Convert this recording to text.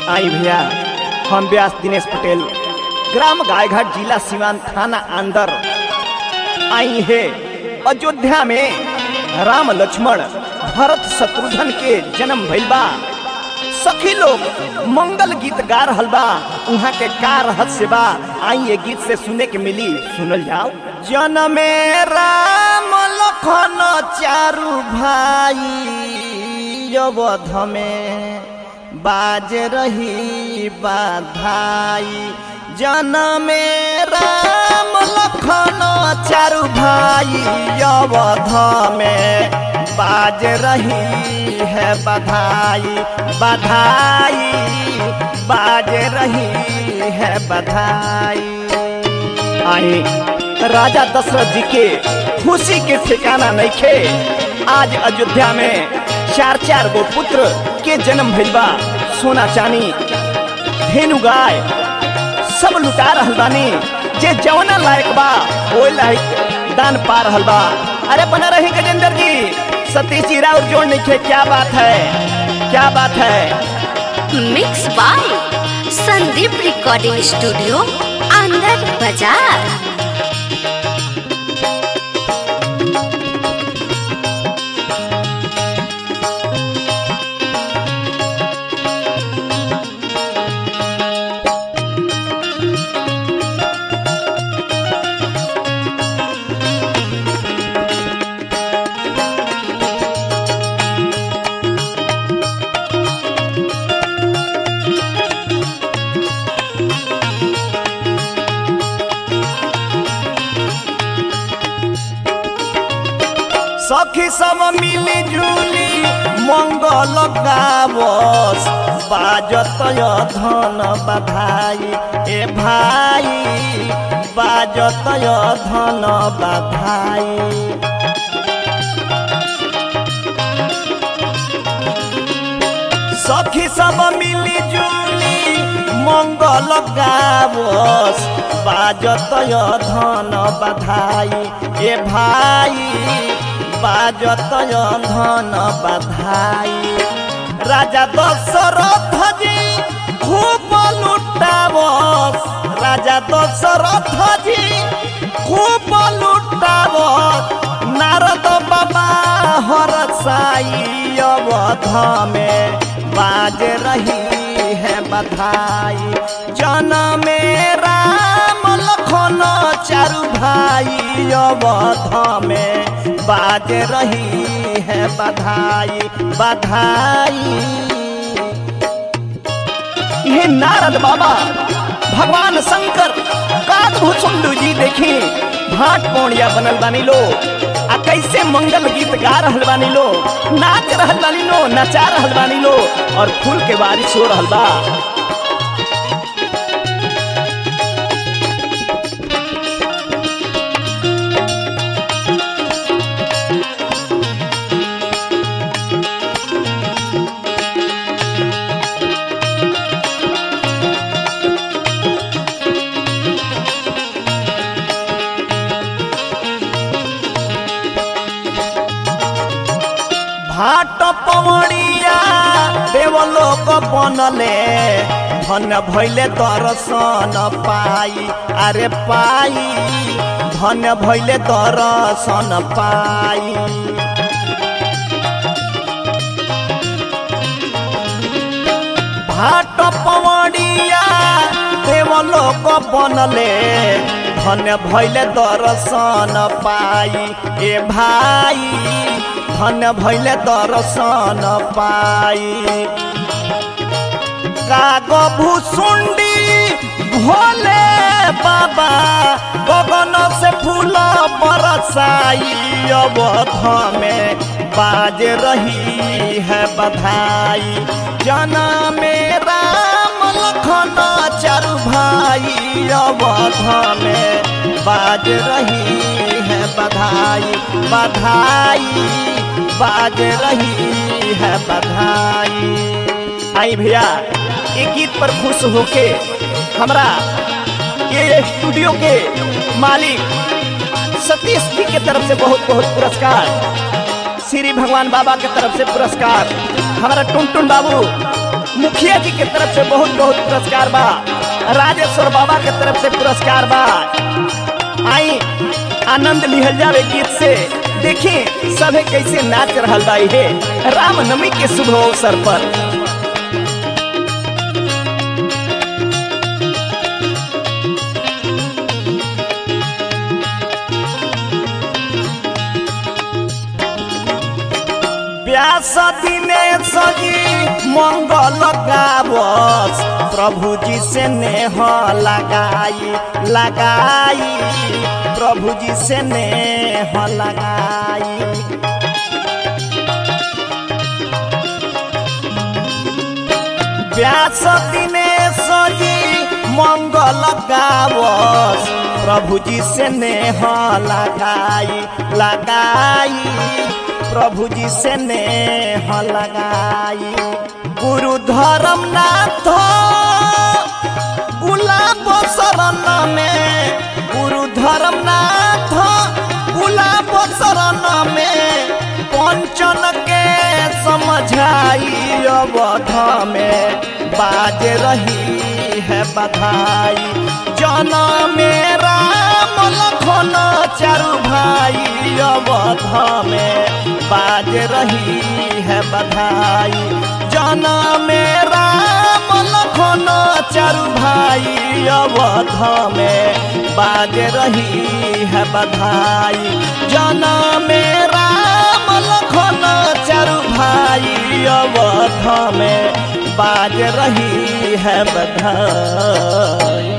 आई भैया हम व्यास दिनेश पटेल ग्राम गायघाट जिला सिवान थाना अंदर आई है अयोध्या में राम लक्ष्मण भरत शत्रुघ्न के जन्म भइल बा सखी लोग मंगल गीत गा रहल बा उहाँ के का रहस्य बा आई ये गीत से सुने के मिली सुनल जाओ जनमे राम लखन चारु भाई अवध में बाज रही बाधाई जनमे राम लखन चारु भाई अवध में बाज रही है बधाई बधाई बाज रही है बधाई आई राजा दशरथ जी के खुशी के ठिकाना नहीं खे आज अयोध्या में चार चार गो पुत्र के जन्म भइल बा सोना चानी धेनु गाय सब लुटा रहल बानी जे जवना लायक बा ओए लायक दान पा रहल बा अरे बना रही गजेंद्र जी सतीश जी राउर जोड़ नहीं खे क्या बात है क्या बात है mix by Sandeep recording studio अंदर बाजार सखी सब मिली जुली मंगल गावस बाजत धन बधाई ए भाई बाजत धन बधाई सखी सब मिली जुली मंगल गावस बाजत धन बधाई ए भाई बाजत धन बधाई राजा दशरथ जी खूब लुटावस राजा दशरथ जी खूब लुटावस नारद बाबा हर साई अवध में बाज रही है बधाई जन्म राम लखन चारु भाई अवध में बाज रही है बधाई बधाई ये नारद बाबा भगवान शंकर काकभूषुंडू जी देखी भाट पौड़िया बनल बानी लो आ कैसे मंगल गीत गा रहल बानी लो नाच रहल बानी लो नचा रहल बानी लो और फूल के बारिश हो रहल बा भाट पवड़िया देवलोक बनले धन भैले दर्शन पाई अरे पाई धन भैले दर्शन पाई भाट पवड़िया देवलोक बनले धन भैले दर्शन पाई ए भाई धन भैले दर्शन पाई काग भूसुंडी भोले बाबा गगन से फूल बरसाई अवध में बाज रही है बधाई जना में राम लखन चारु भाई अवध में बाज रही है बधाई बधाई बाज रही है बधाई आई भैया ये गीत पर खुश होके हमरा ये स्टूडियो के मालिक सतीश जी के तरफ से बहुत बहुत पुरस्कार श्री भगवान बाबा के तरफ से पुरस्कार हमारा टुन टुन बाबू मुखिया जी के तरफ से बहुत बहुत पुरस्कार बा राजेश्वर बाबा के तरफ से पुरस्कार बा आई आनंद लिहल जावे गीत से देखी सभे कैसे नाच रहल बा हे रामनवमी के शुभ अवसर पर व्यास दिने सजी मंगल गावस प्रभु जी से नेह लगाई लगाई प्रभु जी से नेह लगाई व्यास दिने सजी मंगल गावस प्रभु जी से नेह लगाई लगाई प्रभु जी से नेह लगाई गुरु धर्म नाथ गुलाब शरण में गुरु धर्म नाथ गुलाब शरण में पंचन के समझाई अवध में बाज रही है बधाई जन मेरा लखन चारू भाई अवध में बाज रही है बधाई जन मेरा लखन चारू भाई अवध में बाज रही है बधाई जन मेरा लखन चारू भाई अवध में बाज रही है बधाई